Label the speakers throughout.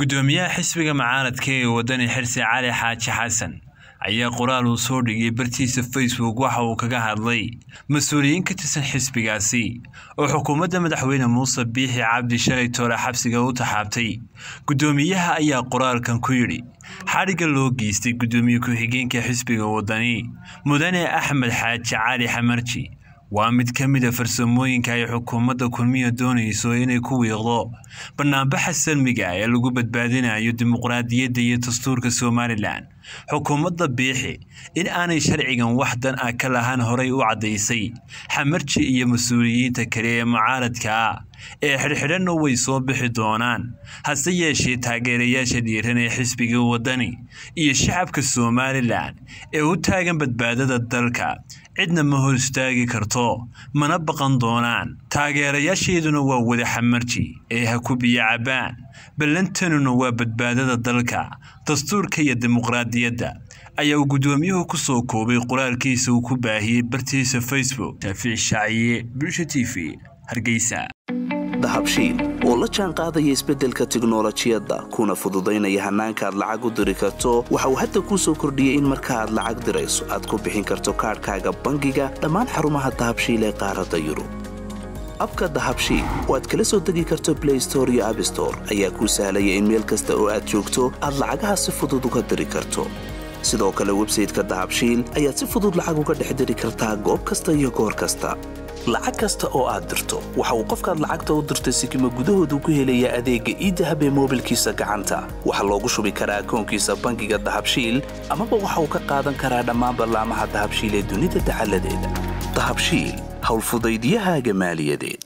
Speaker 1: gudoomiyaha xisbiga mucaaradka ee wadani xirsi cali xaaji xasan ayaa qoraal uu soo dhigay bartiisa facebook waxa uu kaga hadlay mas-uuliyiin ka tirsan xisbigaasi oo xukuumadda madaxweyne muuse biixi cabdi shalay toole xabsiga u taxaabtay gudoomiyaha ayaa qoraalkan ku yidhi xadhigga loo geystay gudoomiye ku-xigeenka xisbiga wadani mudane axmed xaaji cali xamarji waa mid ka mid a farsamooyinka ay xukuumadda kulmiya doonayso inay ku wiiqdo banaanbaxa salmiga ee lagu badbaadinayo dimuqraadiyadda iyo dastuurka somalilan xukuumadda biixi in aanay sharcigan wax dan ah ka lahaan horay u caddaysay xamarji iyo mas-uuliyiinta kale ee mucaaradka ah ee xidhxidhanna way soo bixi doonaan hase yeeshee taageerayaasha dhiiran ee xisbiga wadani iyo shacabka somalilan ee u taagan badbaadada dalka cidna ma hor istaagi karto mana baqan doonaan taageerayaasheeduna waa wada xamarji ee ha ku biyo cabbaan ballantanuna waa badbaadada dalka dastuurka iyo dimuqraadiyadda ayaa uu guddoomiyuhu ku soo koobay qoraalkiisa uu ku baahiyey bartiisa facebook shaafici shaaciye bulsha t v hargeysa
Speaker 2: dahabshiil oo la jaan qaadaya isbeddelka tiknolojiyadda kuna fududaynaya hannaanka aad lacag u diri karto waxa uu hadda kuu soo kordhiyey in marka aad lacag dirayso aad ku bixin karto kaadhkaaga bangiga dhammaan xarumaha dahabshiil ee qaaradda yurub abka dahabshiil oo aad kala soo degi karto blay store iyo abstore ayaa kuu sahlaya in meel kasta oo aad joogto aad lacagaha si fudud uga diri karto sidoo kale websayteka dahabshiil ayaad si fudud lacag uga dhex diri kartaa goob kasta iyo goor kasta lacag kasta oo aad dirto waxa uu qofkaad lacagta u dirtay sikima gudahoodu ku helayaa adeegga iidahab ee moobilkiisa gacanta waxaa loogu shubi karaa akoonkiisa bangiga dahabshiil amaba waxa uu ka qaadan karaa dhammaan ballaamaha dahabshiil ee dunida dacaladeeda dahabshiil howlfudaydyahaaga maaliyadeed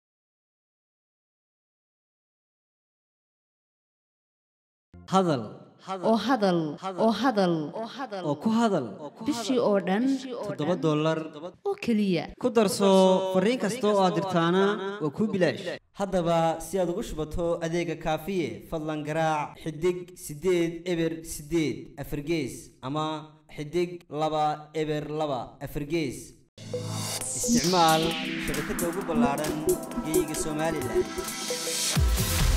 Speaker 3: hadal
Speaker 4: oo hadal oo hadal
Speaker 3: oo ku hadal
Speaker 4: bishii oo dhan
Speaker 3: toddoba dollar
Speaker 4: oo keliya
Speaker 3: ku darso fariin kasta oo aad dirtaana waa kuu bilaash haddaba si aad ugu shubato adeega kaafiye fadlan garaac xidig siddeed eber siddeed afargees ama xidig laba eber laba afargees isticmaal shabakadda ugu ballaadhan geeyiga somalilan